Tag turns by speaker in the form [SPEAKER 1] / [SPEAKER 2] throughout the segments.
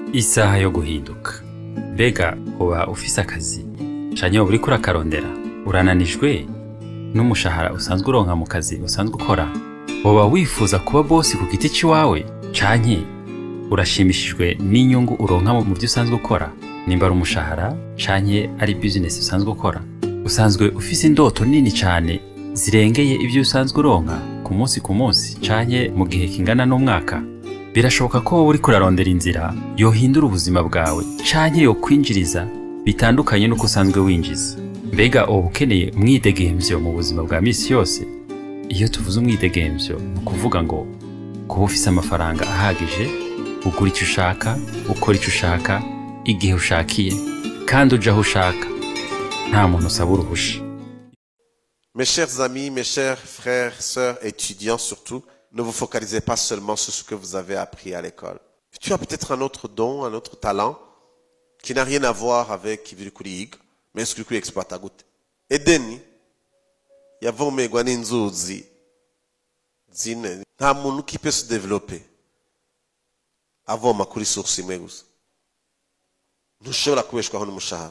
[SPEAKER 1] isaha yo guhinduka mbega uba ufise akazi canke woba uriko urakarondera urananijwe n'umushahara usanzwe uronka mu kazi usanzwe ukora woba wifuza kuba bosi ku giti c'iwawe canke urashimishijwe n'inyungu uronka mu vyo usanzwe ukora nimba ari umushahara canke ari bizinesi usanzwe ukora usanzwe ufise indoto nini cane zirengeye ivyo usanzwe uronka ku munsi ku munsi canke mu gihe kingana n'umwaka birashoboka ko wowe uriko urarondera inzira yohindura ubuzima bwawe canke yokwinjiriza bitandukanye n'uko usanzwe winjiza mbega uba ukeneye umwidegemvyo mu buzima bwa misi yose iyo tuvuze umwidegemvyo ni ukuvuga ngo kuba ufise amafaranga ahagije ugura icyo ushaka ukora icyo ushaka igihe ushakiye kandi uja aho ushaka nta muntu usaba uruhusha
[SPEAKER 2] Mes chers amis, mes chers frères, sœurs, étudiants surtout, ne vous focalisez pas seulement sur ce que vous avez appris à l'école. Tu as peut-être un autre don, un autre talent qui n'a rien à voir avec ibirikuriga, mais ce que exploita gute. Edeni yavomerwa n'inzuzi zine nta muntu kipe se développer avoma kuri source imwe gusa ntushobora kubeshwaho n'umushahara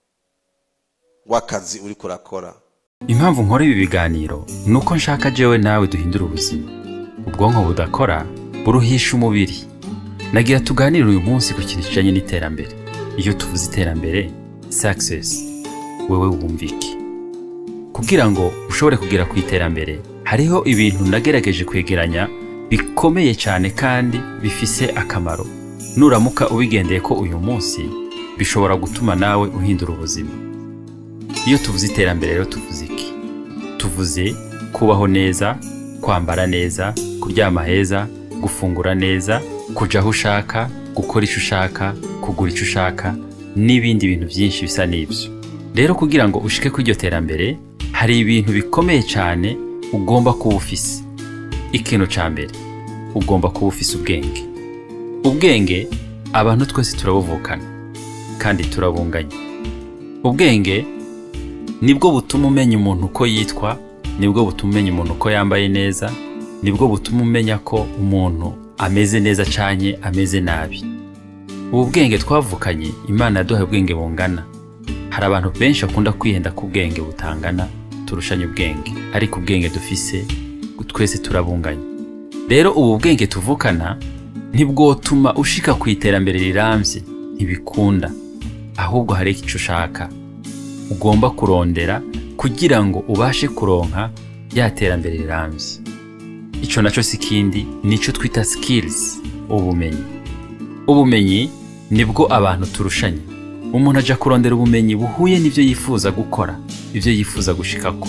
[SPEAKER 2] w'akazi uriko urakora
[SPEAKER 1] impamvu nkora ibi biganiro ni uko nshaka jewe nawe duhindura ubuzima ubwonko budakora buruhisha umubiri nagira tuganire uyu munsi ku kintu kijanye n'iterambere iyo tuvuze iterambere success wewe wumva iki kugira ngo ushobore kugera ku iterambere hariho ibintu nagerageje kwegeranya bikomeye cyane kandi bifise akamaro nuramuka ubigendeye ko uyu munsi bishobora gutuma nawe uhindura ubuzima iyo tuvuze iterambere rero tuvuze iki tuvuze kubaho neza kwambara neza kuryama heza gufungura neza kuja aho ushaka gukora icyo ushaka kugura icyo ushaka n'ibindi bintu byinshi bisa n'ibyo rero kugira ngo ushike kuri iryo terambere hari ibintu bikomeye cyane ugomba kuba ufise ikintu cya mbere ugomba kuba ufise ubwenge ubwenge abantu twese turabuvukana kandi turabunganya ubwenge nibwo butuma umenya umuntu uko yitwa nibwo butuma umenya umuntu uko yambaye neza nibwo butuma umenya ko umuntu ameze neza cyane ameze nabi ubu bwenge twavukanye imana yaduhaye ubwenge bungana hari abantu benshi bakunda kwihenda ku bwenge butangana turushanya ubwenge ariko ubwenge dufise twese turabunganya rero ubu bwenge tuvukana ntibwotuma ushika ku iterambere rirambye ntibikunda ahubwo hari icyo ushaka ugomba kurondera kugira ngo ubashe kuronka ya terambere rirambye icyo nacyo si ikindi nicyo twita skills ubumenyi ubumenyi nibwo abantu turushanya umuntu ajya kurondera ubumenyi buhuye n'ibyo yifuza gukora ibyo yifuza gushikako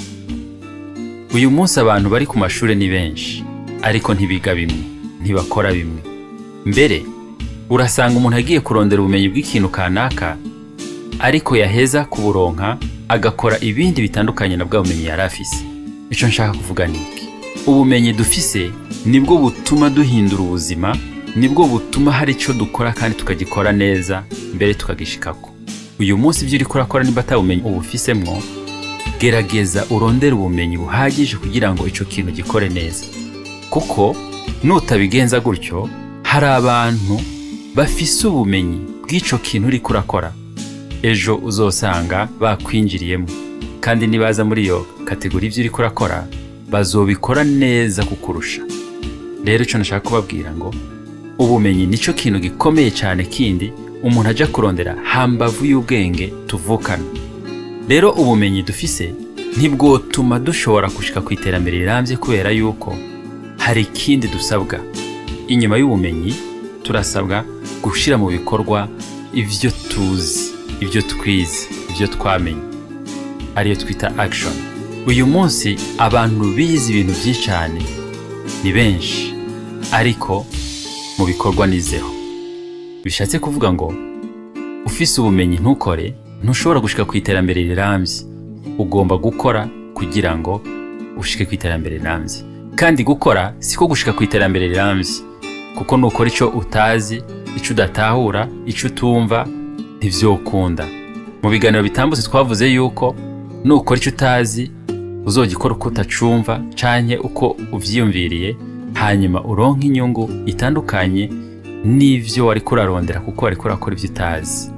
[SPEAKER 1] uyu munsi abantu bari ku mashuri ni benshi ariko ntibiga bimwe ntibakora bimwe mbere urasanga umuntu agiye kurondera ubumenyi bw'ikintu kanaka ariko yaheza kuburonka agakora ibindi bitandukanye na bwa bumenyi yari afise icyo nshaka kuvuga ni iki ubumenyi dufise nibwo butuma duhindura ubuzima nibwo butuma hari icyo dukora kandi tukagikora neza mbere tukagishikako uyu munsi ibyo uriko urakora niba atabumenyi ubufisemwo gerageza urondere ubumenyi buhagije kugira ngo icyo kintu gikore neza kuko nutabigenza gutyo hari abantu bafise ubumenyi bw'icyo kintu uriko urakora ejo uzosanga bakwinjiriyemo kandi nibaza muri iyo kategori ibyo uriko urakora bazobikora neza kukurusha rero icyo nashaka kubabwira ngo ubumenyi nicyo kintu gikomeye cyane kindi umuntu ajya kurondera hambavu y'ubwenge tuvukana rero ubumenyi dufise ntibwotuma dushobora gushika ku iterambere rirambye kubera yuko hari ikindi dusabwa inyuma y'ubumenyi turasabwa gushyira mu bikorwa ibyo tuzi ibyo twize ibyo twamenye ariyo twita action uyu munsi abantu bize ibintu byinshi cyane ni benshi ariko mu bikorwa nizeho bishatse kuvuga ngo ufise ubumenyi ntukore ntushobora gushika ku iterambere rirambye ugomba gukora kugira ngo ushike ku iterambere rirambye kandi gukora siko gushika ku iterambere rirambye kuko nukora icyo utazi icyo udatahura icyo utumva ntibyokunda mu biganiro bitambutse twavuze yuko nukora icyo utazi uzogikora uko utacumva canke uko uvyiyumviriye hanyuma uronke inyungu itandukanye n'ivyo wari kurarondera kuko wari kurakora ivyo utazi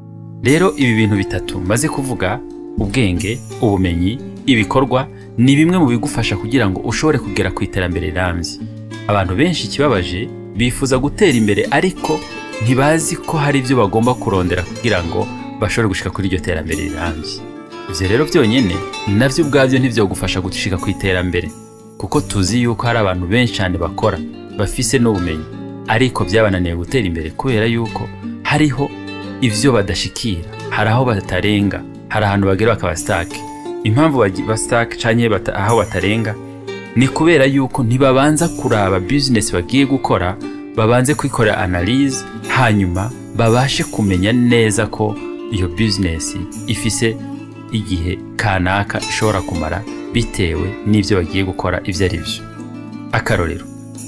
[SPEAKER 1] rero ibi bintu bitatu maze kuvuga ubwenge ubumenyi ibikorwa ni bimwe mu bigufasha kugira ngo ushobore kugera ku iterambere rirambye abantu benshi ikibabaje bifuza gutera imbere ariko ntibazi ko hari ibyo bagomba kurondera kugira ngo bashobore gushika kuri iryo terambere rirambye ibyo rero byonyine nabyo ubwabyo ntibyogufasha gushika ku iterambere kuko tuzi yuko hari abantu benshi cyane bakora bafise n'ubumenyi ariko byabananiye gutera imbere kubera yuko hariho ibyo badashikira hari aho batarenga hari ahantu bagera bakaba sitake impamvu basitake cyangwa aho batarenga ni kubera yuko ntibabanza kuraba bizinesi bagiye gukora babanze kwikorera analize hanyuma babashe kumenya neza ko iyo bizinesi ifise igihe kanaka ishobora kumara bitewe n'ibyo bagiye gukora ibyo ari byo akarorero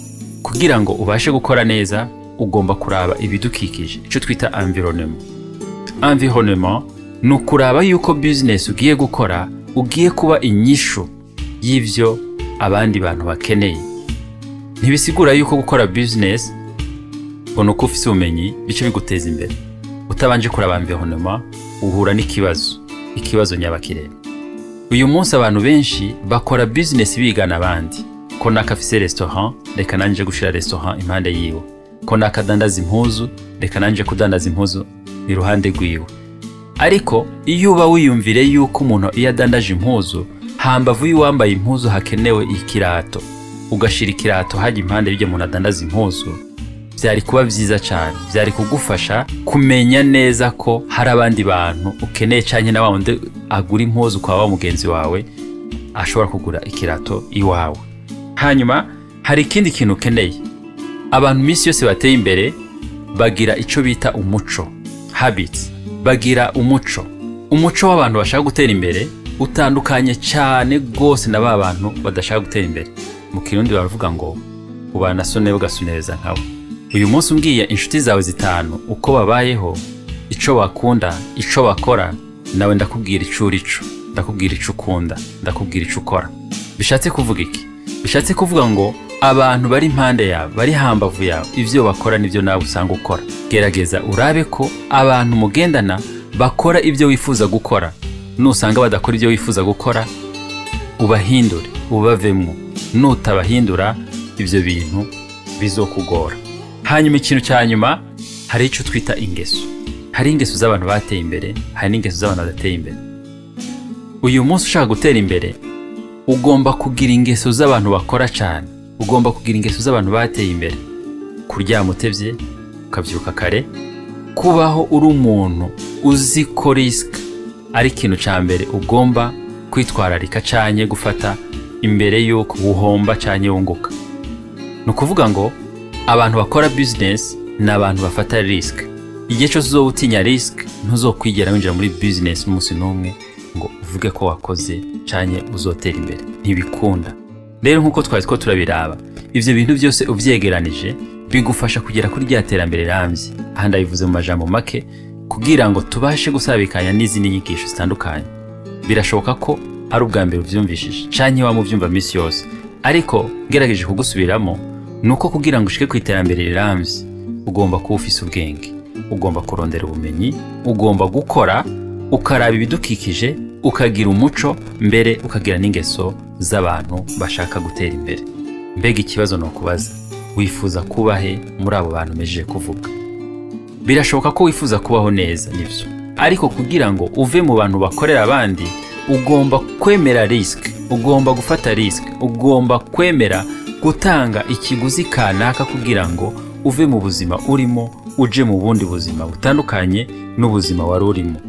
[SPEAKER 1] kugira ngo ubashe gukora neza ugomba kuraba ibidukikije icyo twita environnement environnement ni ukuraba yuko bizinesi ugiye gukora ugiye kuba inyishu y'ibyo abandi bantu bakeneye ntibisigura yuko gukora bizinesi ubona uko ufite ubumenyi bice biguteza imbere utabanje kuraba environnement uhura n'ikibazo ikibazo nyabakirere uyu munsi abantu benshi bakora bizinesi bigana abandi ko naka afise restaurant reka nanje gushira restaurant impande yiwe ko naka adandaza impuzu reka nanje kudandaza impuzu iruhande rwiwe ariko iyo uba wiyumvire yuko umuntu iyo adandaje impuzu hambavu y'uwambaye impuzu hakenewe ikirato ugashira ikirato hajya impande y'ibyo umuntu adandaza impuzu byari kuba byiza cyane byari kugufasha kumenya neza ko hari abandi bantu ukeneye cyane na wa wundi agura impuzu kwa wa mugenzi wawe ashobora kugura ikirato iwawe hanyuma hari ikindi kintu ukeneye abantu iminsi yose bateye imbere bagira icyo bita umuco habits bagira umuco umuco w'abantu bashaka gutera imbere utandukanye cyane rwose na ba bantu badashaka gutera imbere mu kirundi baravuga ngo ubana sone ugasuneza nkawe uyu munsi umbwiye inshuti zawe zitanu uko babayeho icyo bakunda icyo bakora nawe ndakubwira icyo uri cyo ndakubwira icyo ukunda ndakubwira icyo ukora bishatse kuvuga iki bishatse kuvuga ngo abantu bari impande yawe bari hambavu yawe ibyo bakora nibyo nawe usanga ukora gerageza urabe ko abantu mugendana bakora ibyo wifuza gukora nusanga badakora ibyo wifuza gukora ubahindure ubavemo nutabahindura ibyo bintu bizokugora hanyuma ikintu cya nyuma hari icyo twita ingeso hari ingeso z'abantu bateye imbere hari n'ingeso z'abantu badateye imbere uyu munsi ushaka gutera imbere ugomba kugira ingeso z'abantu bakora cyane ugomba kugira ingeso z'abantu bateye imbere kuryama utebye ukabyuka kare kubaho uri umuntu uzi ko risike ari ikintu cya mbere ugomba kwitwararika cyane gufata imbere y'uko uhomba cyane wunguka ni ukuvuga ngo abantu bakora bizinesi ni abantu bafata risike igihe cyose uzoba utinya risike ntuzokwigera winjira muri bizinesi umunsi n'umwe ngo uvuge ko wakoze cyane uzotera imbere ntibikunda rero nk'uko twari two turabiraba ibyo bintu byose ubyegeranije bigufasha kugera kuri rya terambere rirambye aha ndabivuze mu majambo make kugira ngo tubashe gusabikanya n'izindi nyigisho zitandukanye birashoboka ko ari ubwa mbere ubyumvishije cyangwa waba ubyumva minsi yose ariko ngerageje kugusubiramo ni uko kugira ngo ushike ku iterambere rirambye ugomba kuba ufise ubwenge ugomba kurondera ubumenyi ugomba gukora ukaraba ibidukikije ukagira umuco mbere ukagira n'ingeso z'abantu bashaka gutera imbere mbega ikibazo ni ukubaza wifuza kuba he muri abo bantu umejeje kuvuga birashoboka ko wifuza kubaho neza nibyo ariko kugira ngo uve mu bantu bakorera abandi ugomba kwemera risike ugomba gufata risike ugomba kwemera gutanga ikiguzi kanaka kugira ngo uve mu buzima urimo uje mu bundi buzima butandukanye n'ubuzima wari urimo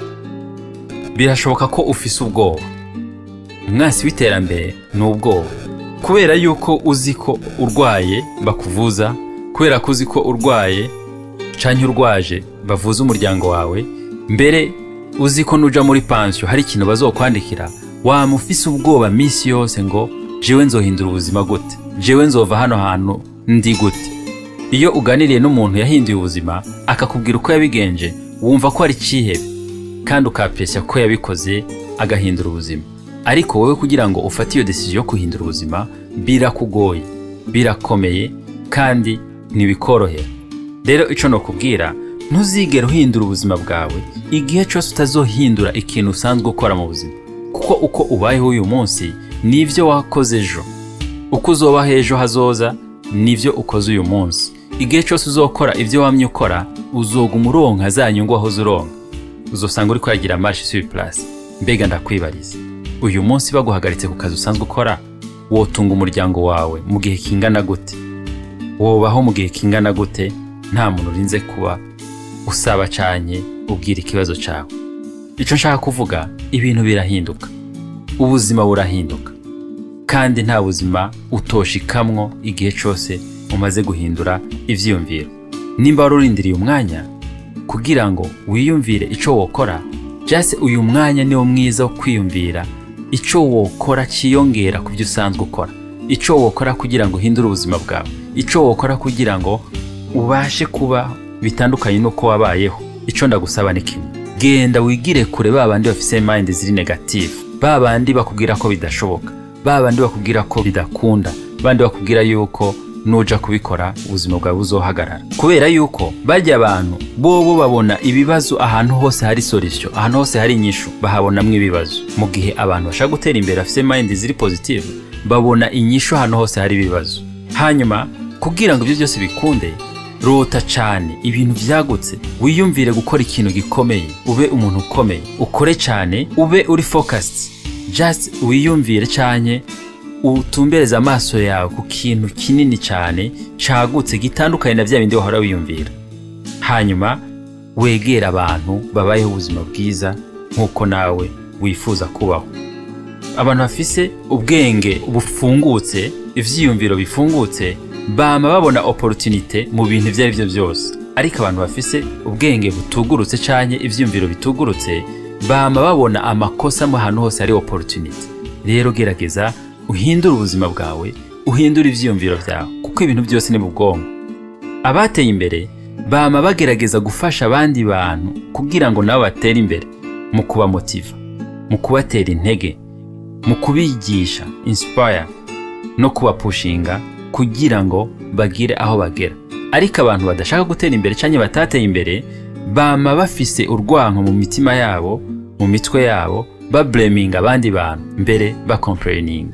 [SPEAKER 1] birashoboka ko ufise ubwoba umwansi w'iterambere ni ubwoba kubera yuko uzi ko urwaye bakuvuza kubera ko uzi ko urwaye canke urwaje bavuza umuryango wawe mbere uzi ko nuja muri pansiyo hari ikintu bazokwandikira wama ufise ubwoba minsi yose ngo jewe nzohindura ubuzima gute jewe nzova hano hantu ndi gute iyo uganiriye n'umuntu yahinduye ubuzima akakubwira uko yabigenje wumva ko ari cyihebe kandi ukapesya ko yabikoze agahindura ubuzima ariko wowe kugira ngo ufate iyo desiziyo yo guhindura ubuzima birakugoye birakomeye kandi ntibikorohera rero icyo nokubwira ntuzigere uhindura ubuzima bwawe igihe cyose utazohindura ikintu usanzwe ukora mu buzima kuko uko ubayeho uyu munsi nibyo wakoze ejo uko uzobaho ejo hazoza nibyo ukoze uyu munsi igihe cyose uzokora ibyo wamye ukora uzoguma uronka za nyungu wahoze uronka uzosanga uri kwagira marshi suri purasi mbega ndakwibariza uyu munsi baguhagaritse ku kazi usanzwe ukora wotunga umuryango wawe mu gihe kingana gute wobaho mu gihe kingana gute nta muntu urinze kuba usaba cyane ubwira ikibazo cyawe icyo nshaka kuvuga ibintu birahinduka ubuzima burahinduka kandi nta buzima utoshikamwo igihe cyose umaze guhindura ibyiyumviro nimba wari urindiriye umwanya kugira ngo wiyumvire icyo wokora jase uyu mwanya niwo mwiza wo kwiyumvira icyo wokora cyiyongera ku byo usanzwe ukora icyo wokora kugira ngo uhindure ubuzima bwawe icyo wokora kugira ngo ubashe kuba bitandukanye n'uko wabayeho icyo ndagusaba ni kimwe genda wigire kure ba bandi bafite mayindi ziri negative ba bandi bakubwira ko bidashoboka ba bandi bakubwira ko bidakunda bandi bakubwira yuko nuja kubikora ubuzima bwawe buzohagarara kubera yuko bajya abantu bobo babona ibibazo ahantu hose hari solution ahantu hose hari inyishu bahabonamwo ibibazo mu gihe abantu bashaka gutera imbere bafite mayindi ziri positive babona inyishu ahantu hose hari ibibazo hanyuma kugira ngo ibyo byose bikunde rota cyane ibintu byagutse wiyumvire gukora ikintu gikomeye ube umuntu ukomeye ukore cyane ube uri focused just wiyumvire cyane utumbereze amaso yawe ku kintu kinini cyane cyagutse gitandukanye na bya bindi wahora wiyumvira hanyuma wegera abantu babayeho ubuzima bwiza nk'uko nawe wifuza kubaho abantu bafise ubwenge bufungutse ibyiyumviro bifungutse bama babona opportunité mu bintu ibyo ari byo byose ariko abantu bafise ubwenge butugurutse cyane ibyiyumviro bitugurutse bama babona amakosa mu hantu hose hari opportunité rero gerageza uhindure ubuzima bwawe uhindure ibyiyumviro byawe kuko ibintu byose ni mu bwonko abateye imbere bama bagerageza gufasha abandi bantu kugira ngo nabo batere imbere mu kubamotiva mu kubatera intege mu kubigisha inspire no kubapushinga kugira ngo bagire aho bagera ariko abantu badashaka gutera imbere cyangwa batateye imbere bama bafise urwanko mu mitima yabo mu mitwe yabo bableminga abandi bantu mbere bakompereninga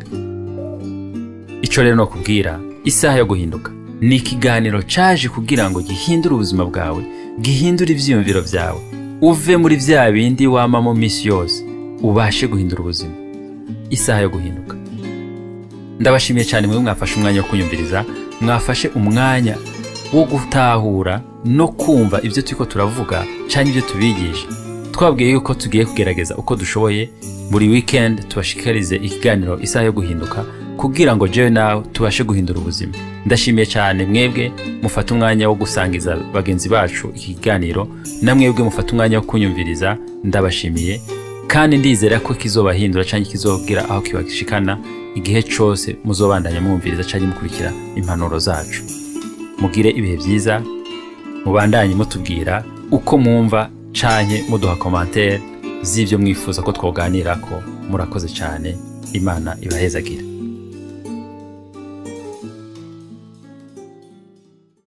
[SPEAKER 1] icyo rero ni ukubwira isaha yo guhinduka ni ikiganiro cyaje kugira ngo gihindure ubuzima bwawe gihindure ibyiyumviro byawe uve muri bya bindi wama mu minsi yose ubashe guhindura ubuzima isaha yo guhinduka ndabashimiye cyane mwe mwafashe umwanya wo kunyumviriza mwafashe umwanya wo gutahura no kumva ibyo turi ko turavuga cyangwa ibyo tubigisha twabwiye yuko tugiye kugerageza uko dushoboye buri weekend tubashikarize ikiganiro isaha yo guhinduka kugira ngo jewe nawe tubashe guhindura ubuzima ndashimiye cyane mwebwe mufate umwanya wo gusangiza bagenzi bacu iki kiganiro na mwebwe mufate umwanya wo kunyumviriza ndabashimiye kandi ndizera ko kizobahindura cyangwa kizobwira aho kibashikana igihe cyose muzobandanya mwumviriza cyangwa mukurikira impanuro zacu mugire ibihe byiza mubandanye mutubwira uko mwumva canke muduha komantere z'ibyo mwifuza ko twoganira ko murakoze cyane imana ibahezagire